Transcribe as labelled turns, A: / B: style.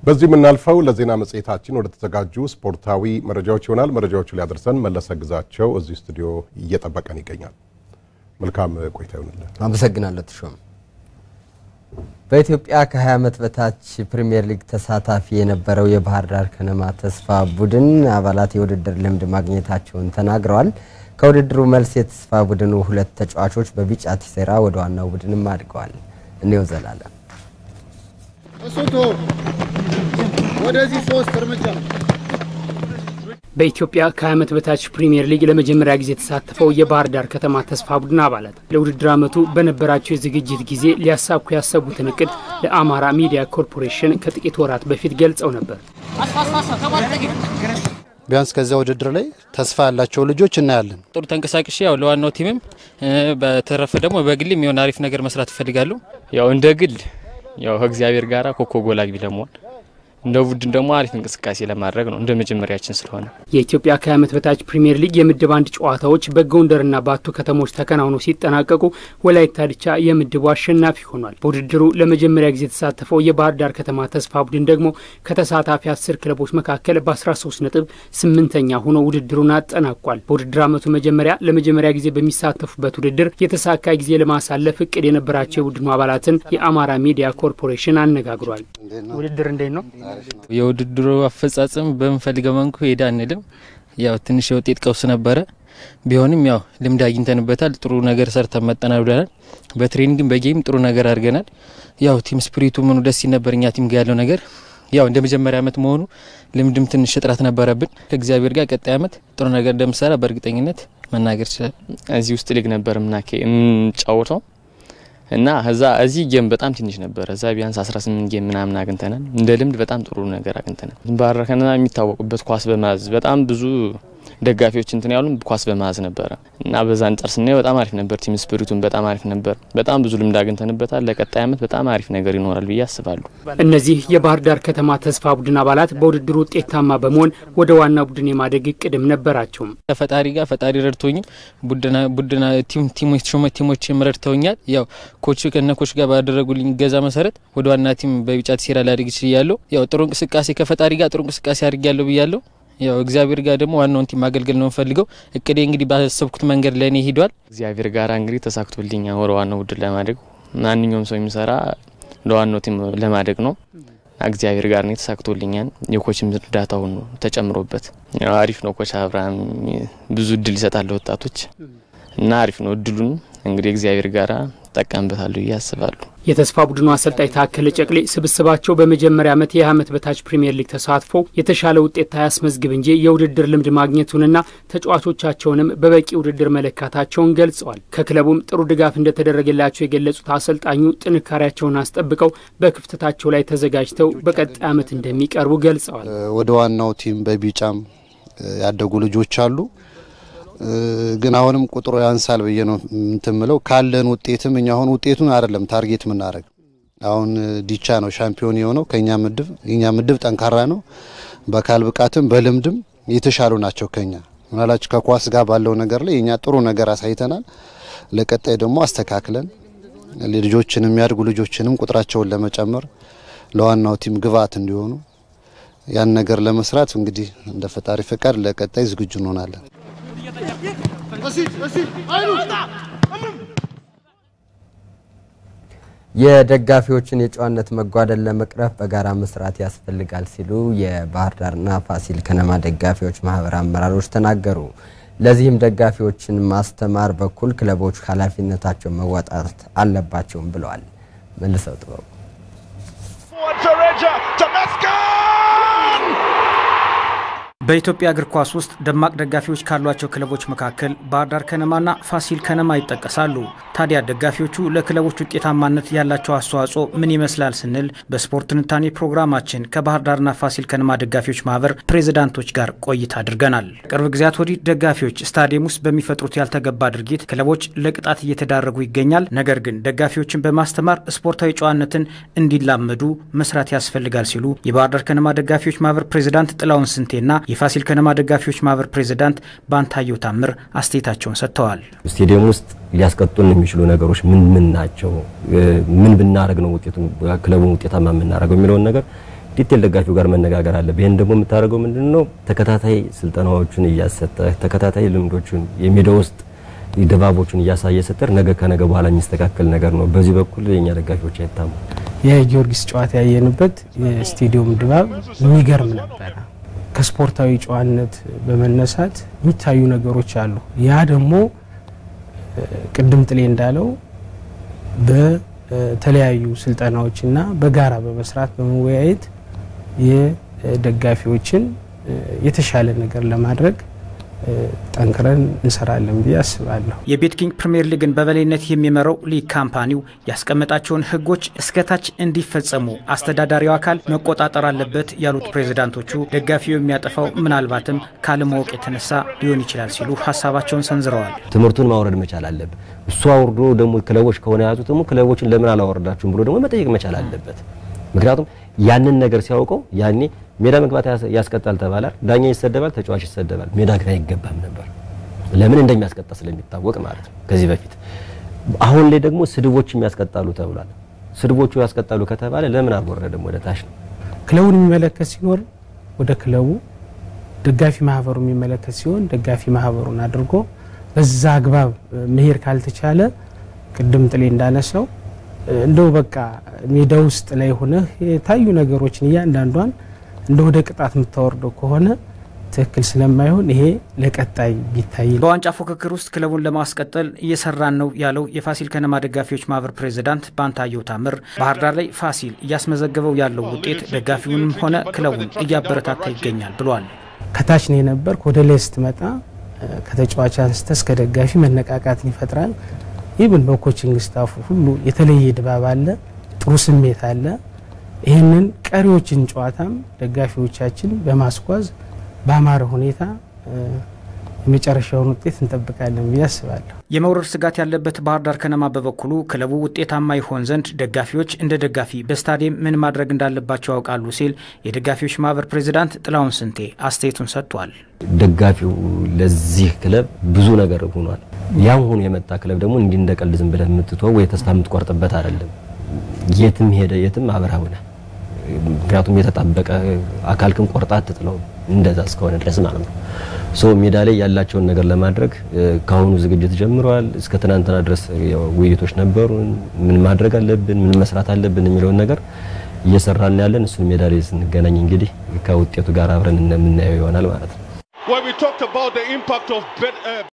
A: በዚህ የምናልፈው ለዜና መጽሔታችን ወደ ተዘጋጁ ስፖርታዊ መረጃዎች ይሆናል። መረጃዎቹ ሊያደርሰን መለሰ ግዛቸው እዚህ ስቱዲዮ እየጠበቀን ይገኛል። መልካም ቆይታ ይሆንልን።
B: አመሰግናለሁ ተሾም። በኢትዮጵያ ከ20 ዓመት በታች ፕሪሚየር ሊግ ተሳታፊ የነበረው የባህር ዳር ከነማ ተስፋ ቡድን አባላት የውድድር ልምድ ማግኘታቸውን ተናግረዋል። ከውድድሩ መልስ የተስፋ ቡድኑ ሁለት ተጫዋቾች በቢጫ ቲሴራ ወደ ዋናው ቡድንም አድገዋል። እኔው ዘላለም
C: እሱቶ ወደዚህ ሶስት እርምጃ
D: በኢትዮጵያ ከ20 ዓመት በታች ፕሪምየር ሊግ ለመጀመሪያ ጊዜ የተሳተፈው የባህር ዳር ከተማ ተስፋ ቡድን አባላት ለውድድር ዓመቱ በነበራቸው የዝግጅት ጊዜ ሊያሳኩ ያሰቡትን እቅድ ለአማራ ሚዲያ ኮርፖሬሽን ከጥቂት ወራት በፊት ገልጸው ነበር።
C: ቢያንስ ከዚያ ውድድር ላይ ተስፋ ያላቸው ልጆች እናያለን።
E: ጥሩ ተንቀሳቅሼ ያው ለዋናው ቲምም በተረፈ ደግሞ በግልም የሆነ አሪፍ ነገር መስራት እፈልጋለሁ። ያው እንደ ግል ያው ከእግዚአብሔር ጋር ኮከብ ጎል አግቢ ለመሆን እንደ ቡድን ደግሞ አሪፍ እንቅስቃሴ ለማድረግ ነው እንደ መጀመሪያችን ስለሆነ
D: የኢትዮጵያ ከ20 ዓመት በታች ፕሪምየር ሊግ የምድብ አንድ ጨዋታዎች በጎንደርና ባቱ ከተሞች ተከናውነው ሲጠናቀቁ ወላይታ ድቻ የምድቡ አሸናፊ ሆኗል። በውድድሩ ለመጀመሪያ ጊዜ የተሳተፈው የባህር ዳር ከተማ ተስፋ ቡድን ደግሞ ከተሳታፊ አስር ክለቦች መካከል በ13 ነጥብ ስምንተኛ ሆኖ ውድድሩን አጠናቋል። በውድድር ዓመቱ መጀመሪያ ለመጀመሪያ ጊዜ በሚሳተፉበት ውድድር የተሳካ ጊዜ ለማሳለፍ እቅድ የነበራቸው የቡድኑ አባላትን የአማራ ሚዲያ ኮርፖሬሽን አነጋግሯል። ውድድር እንዴት ነው?
E: የውድድሩ አፈጻጸም በምንፈልገው መንኩ ሄዳ አንልም። ያው ትንሽ የውጤት ቀውስ ነበረ። ቢሆንም ያው ልምድ አግኝተንበታል። ጥሩ ነገር ሰርተን መጠናል ብለናል። በትሬኒንግም በጌም ጥሩ ነገር አድርገናል። ያው ቲም ስፕሪቱ ምኑ ደስ ሲል ነበር። እኛ ቲም ጋር ያለው ነገር ያው እንደ መጀመሪያ ዓመት መሆኑ ልምድም ትንሽ እጥረት ነበረብን። ከእግዚአብሔር ጋር ቀጣይ ዓመት ጥሩ ነገር እንደምሰራ በእርግጠኝነት መናገር ይችላል። እዚህ ውስጥ ሊግ ነበር ምናኬ የምንጫወተው እና እዛ እዚህ ጌም በጣም ትንሽ ነበረ። እዛ ቢያንስ 18 ጌም ምናምን አግኝተናል። እንደ ልምድ በጣም ጥሩ ነገር አግኝተናል። ባህር ዳር ከነማ የሚታወቁበት ኳስ በመያዝ በጣም ብዙ ደጋፊዎች እንትን ያሉ ኳስ በመያዝ ነበረ እና በዛ አንጻር ስናየው በጣም አሪፍ ነበር። ቲም ስፒሪቱን በጣም አሪፍ ነበር። በጣም ብዙ ልምድ አግኝተንበታል። ለቀጣይ ዓመት በጣም አሪፍ ነገር ይኖራል ብዬ አስባለሁ።
D: እነዚህ የባህር ዳር ከተማ ተስፋ ቡድን አባላት በውድድሩ ውጤታማ በመሆን ወደ ዋና ቡድን የማደግ እቅድም ነበራቸውም።
E: ከፈጣሪ ጋር ፈጣሪ ረድቶኝም ቡድና ቲሞች ቲሞችም ረድተውኛል። ያው ኮች ከነ ኮች ጋር ባደረጉልኝ ገዛ መሰረት ወደ ዋና ቲም በቢጫ ቲሴራ ላድግ ችያለሁ። ያው ጥሩ እንቅስቃሴ ከፈጣሪ ጋር ጥሩ እንቅስቃሴ አድርጊያለሁ ብያለሁ። ያው እግዚአብሔር ጋር ደግሞ ዋናውን ቲም ማገልገል ነው የምፈልገው። እቅዴ እንግዲህ ባሰብኩት መንገድ ላይ ነው ሂዷል። እግዚአብሔር ጋር እንግዲህ ተሳክቶልኛ ወደ ዋናው ቡድን ለማደግ ማንኛውም ሰው የሚሰራ ለዋናው ቲም ለማደግ ነው። እግዚአብሔር ጋር ነው ተሳክቶልኛል። የኮችም እርዳታውን ተጨምሮበት አሪፍ ነው። ኮች አብርሃም ብዙ እድል ይሰጣል ለወጣቶች እና አሪፍ ነው እድሉን እንግዲህ እግዚአብሔር ጋር ጠቀምበታለሁ ብዬ አስባለሁ።
D: የተስፋ ቡድኑ አሰልጣኝ ታከለ ጨቅሌ ስብስባቸው በመጀመሪያ ዓመት የ20 ዓመት በታች ፕሪምየር ሊግ ተሳትፎ የተሻለ ውጤት አያስመዝግብ እንጂ የውድድር ልምድ ማግኘቱንና ተጫዋቾቻቸውንም በበቂ ውድድር መለካታቸውን ገልጸዋል። ከክለቡም ጥሩ ድጋፍ እንደተደረገላቸው የገለጹት አሰልጣኙ ጥንካሬያቸውን አስጠብቀው በክፍተታቸው ላይ ተዘጋጅተው በቀጣይ ዓመት እንደሚቀርቡ ገልጸዋል።
C: ወደ ዋናው ቲም በቢጫም ያደጉ ልጆች አሉ ግን አሁንም ቁጥሩ ያንሳል ብዬ ነው እንትምለው ካለን ውጤትም እኛ አሁን ውጤቱን አይደለም ታርጌት የምናደርግ አሁን ዲቻ ነው ሻምፒዮን የሆነው ከኛ ምድብ የኛ ምድብ ጠንካራ ነው። በአካል ብቃትም በልምድም የተሻሉ ናቸው ከኛ ምናላችሁ ከኳስ ጋር ባለው ነገር ላይ የኛ ጥሩ ነገር አሳይተናል። ለቀጣይ ደግሞ አስተካክለን ልጆችን የሚያድጉ ልጆችንም ቁጥራቸውን ለመጨመር ለዋናው ቲም ግብአት እንዲሆኑ ያን ነገር ለመስራት እንግዲህ እንደ ፈጣሪ ፈቃድ ለቀጣይ ዝግጁ እንሆናለን።
B: የደጋፊዎችን የጨዋነት መጓደል ለመቅረፍ በጋራ መስራት ያስፈልጋል ሲሉ የባህር ዳርና ፋሲል ከነማ ደጋፊዎች ማህበር አመራሮች ተናገሩ። ለዚህም ደጋፊዎችን ማስተማር በኩል ክለቦች ኃላፊነታቸውን መወጣት አለባቸውም ብለዋል። መልሰው ጥበቡ
F: በኢትዮጵያ እግር ኳስ ውስጥ ደማቅ ደጋፊዎች ካሏቸው ክለቦች መካከል ባህር ዳር ከነማና ፋሲል ከነማ ይጠቀሳሉ። ታዲያ ደጋፊዎቹ ለክለቦች ውጤታማነት ያላቸው አስተዋጽኦ ምን ይመስላል ስንል በስፖርት ትንታኔ ፕሮግራማችን ከባህር ዳርና ፋሲል ከነማ ደጋፊዎች ማህበር ፕሬዝዳንቶች ጋር ቆይታ አድርገናል። ቅርብ ጊዜያት ወዲህ ደጋፊዎች ስታዲየም ውስጥ በሚፈጥሩት ያልተገባ ድርጊት ክለቦች ለቅጣት እየተዳረጉ ይገኛል። ነገር ግን ደጋፊዎችን በማስተማር ስፖርታዊ ጨዋነትን እንዲላመዱ መስራት ያስፈልጋል ሲሉ የባህር ዳር ከነማ ደጋፊዎች ማህበር ፕሬዝዳንት ጥላውን ስንቴና የፋሲል ከነማ ደጋፊዎች ማህበር ፕሬዝዳንት ባንታየው ታምር አስተያየታቸውን ሰጥተዋል።
G: ስቴዲየም ውስጥ ሊያስቀጡን የሚችሉ ነገሮች ምን ምን ናቸው? ምን ብናደርግ ነው ውጤቱን ክለቡን ውጤታማ የምናደርገው የሚለውን ነገር ዲቴል ደጋፊው ጋር መነጋገር አለብህ። ይህን ደግሞ የምታደርገው ምንድን ነው? ተከታታይ ስልጠናዎችን እያሰጠ ተከታታይ ልምዶችን የሜዳ ውስጥ ድባቦችን እያሳየ ስትር ነገ ከነገ በኋላ የሚስተካከል ነገር ነው። በዚህ በኩል የኛ ደጋፊዎች አይታሙ።
H: የጊዮርጊስ ጨዋታ ያየንበት የስቴዲየም ድባብ የሚገርም ነበረ። ከስፖርታዊ ጨዋነት በመነሳት የሚታዩ ነገሮች አሉ። ያ ደግሞ ቅድም ጥሌ እንዳለው በተለያዩ ስልጠናዎችና በጋራ በመስራት በመወያየት የደጋፊዎችን የተሻለ ነገር ለማድረግ ጠንክረን እንሰራለን ብዬ አስባለሁ።
F: የቤት ኪንግ ፕሪምየር ሊግን በበላይነት የሚመራው ሊግ ካምፓኒው ያስቀመጣቸውን ሕጎች እስከታች እንዲፈጸሙ አስተዳዳሪው አካል መቆጣጠር አለበት ያሉት ፕሬዝዳንቶቹ ደጋፊው የሚያጠፋው ምናልባትም ካለማወቅ የተነሳ ሊሆን ይችላል ሲሉ ሀሳባቸውን ሰንዝረዋል።
G: ትምህርቱን ማውረድ መቻል አለበት። እሱ አውርዶ ደግሞ ክለቦች ከሆነ የያዙት ደግሞ ክለቦችን ለምን አላወረዳችሁም ብሎ ደግሞ መጠየቅ መቻል አለበት። ምክንያቱም ያንን ነገር ሲያውቀው ያኔ ሜዳ መግባት ያስቀጣል ተባለ፣ ዳኛ ይሰደባል፣ ተጫዋች ይሰደባል። ሜዳ ግን አይገባም ነበር። ለምን እንደሚያስቀጣ ስለሚታወቅ ማለት ነው ከዚህ በፊት። አሁን ላይ ደግሞ ስድቦችም ያስቀጣሉ ተብሏል። ስድቦቹ ያስቀጣሉ ከተባለ ለምን አልወረደም ወደ ታች ነው?
H: ክለቡን የሚመለከት ሲኖር ወደ ክለቡ፣ ደጋፊ ማህበሩ የሚመለከት ሲሆን ደጋፊ ማህበሩን አድርጎ በዛ አግባብ መሄድ ካልተቻለ ቅድም ጥሌ እንዳነሳው እንደው በቃ ሜዳ ውስጥ ላይ ሆነህ የታዩ ነገሮችን እያንዳንዷን እንደ ወደ ቅጣት የምታወርደው ከሆነ ትክክል ስለማይሆን ይሄ ለቀጣይ ቢታይ።
F: በዋንጫ ፉክክር ውስጥ ክለቡን ለማስቀጠል እየሰራን ነው ያለው የፋሲል ከነማ ደጋፊዎች ማህበር ፕሬዚዳንት ባንታየው ታምር ባህር ዳር ላይ ፋሲል እያስመዘገበው ያለው ውጤት ደጋፊውንም ሆነ ክለቡን እያበረታታ ይገኛል ብሏል።
H: ከታች ነው የነበርክ ወደ ላይ ስትመጣ ከተጫዋች አንስተ እስከ ደጋፊ መነቃቃትን ይፈጥራል። ኢብን በኮችንግ ስታፉ ሁሉ የተለየ ድባብ አለ፣ ጥሩ ስሜት አለ። ይህንን ቀሪዎችን ጨዋታም ደጋፊዎቻችን በማስጓዝ በአማረ ሁኔታ የመጨረሻውን ውጤት እንጠብቃለን ብዬ አስባለሁ።
F: የመውረድ ስጋት ያለበት ባህር ዳር ከነማ በበኩሉ ክለቡ ውጤታማ ይሆን ዘንድ ደጋፊዎች እንደ ደጋፊ በስታዲየም ምን ማድረግ እንዳለባቸው ያውቃሉ ሲል የደጋፊዎች ማህበር ፕሬዚዳንት ጥላሁን ስንቴ አስተያየቱን ሰጥቷል።
G: ደጋፊው ለዚህ ክለብ ብዙ ነገር ሆኗል። ያም ሆኖ የመጣ ክለብ ደግሞ እንዲህ እንደ ቀልድ ዝም ብለህ የምትተወው ወይ ተስፋ የምትቆርጥበት አይደለም። የትም ሄደ የትም አብረህ ሆነህ ምክንያቱም የተጣበቀ አካልክን ቆርጣ አትጥለው እንደዛ እስከሆነ ድረስ ማለት ነው። ሶ ሜዳ ላይ ያላቸውን ነገር ለማድረግ ከአሁኑ ዝግጅት ጀምረዋል። እስከ ትናንትና ድረስ ውይይቶች ነበሩን። ምን ማድረግ አለብን፣ ምን መስራት አለብን የሚለውን ነገር እየሰራን ያለን እሱን ሜዳ ላይ ስንገናኝ እንግዲህ ከውጤቱ ጋር አብረን የምናየው ይሆናል ማለት ነው።